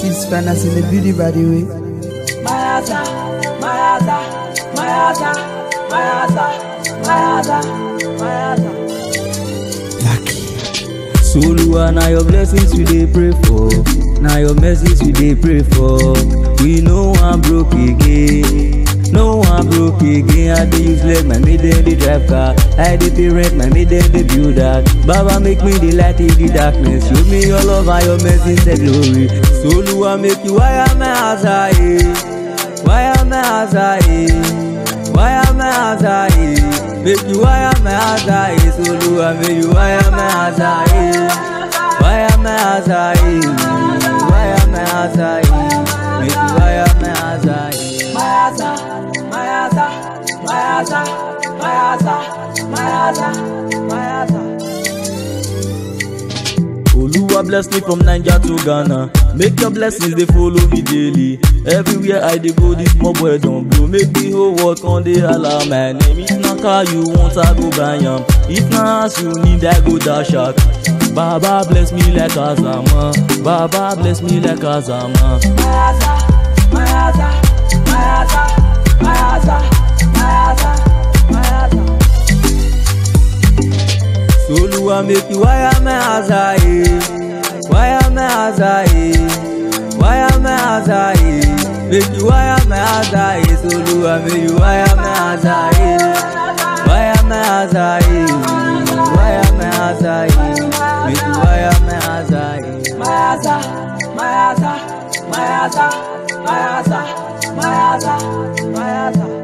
It's finance in the beauty by the way. Mayasa, Mayasa, Mayasa, Mayasa, Mayasa, Mayasa. Soluwa, now your blessings we dey pray for. Now your mercies we dey pray for. We know I'm broke again. No one broke again. I dey use leg, my maiden dey drive car. I dey pay rent, my maiden dey build that. Baba make me the light in the darkness. Show me your love and your mercy, say glory. Soluwa make you wire my house high. Wire my house high. Wire my house high. Make you wire my house high. Soluwa make you wire my house high. Wire my house high. Wire my house high. Make you wire my house high. Mayasa, Mayasa, Mayasa, Mayasa, Mayasa, Mayasa. Oluwa bless me from Niger to Ghana. Make your blessings they follow me daily. Everywhere I dey go, this small boy don't blow. Make the whole world come dey holla my name. If na car you want, I go buy am. If na house you need, I go dash out. Baba bless me like Azama. Baba bless me like Azama. Mayasa, Mayasa, Mayasa, Mayasa, Mayasa, Mayasa. Soluwa make you wire my house high. Wire my house high. Wire my house high. Make you wire my house high. Soluwa make you wire my house high. Wire my house high. Wire my house high. Make you wire my house high. Mayasa, Mayasa, Mayasa, Mayasa, Mayasa, Mayasa.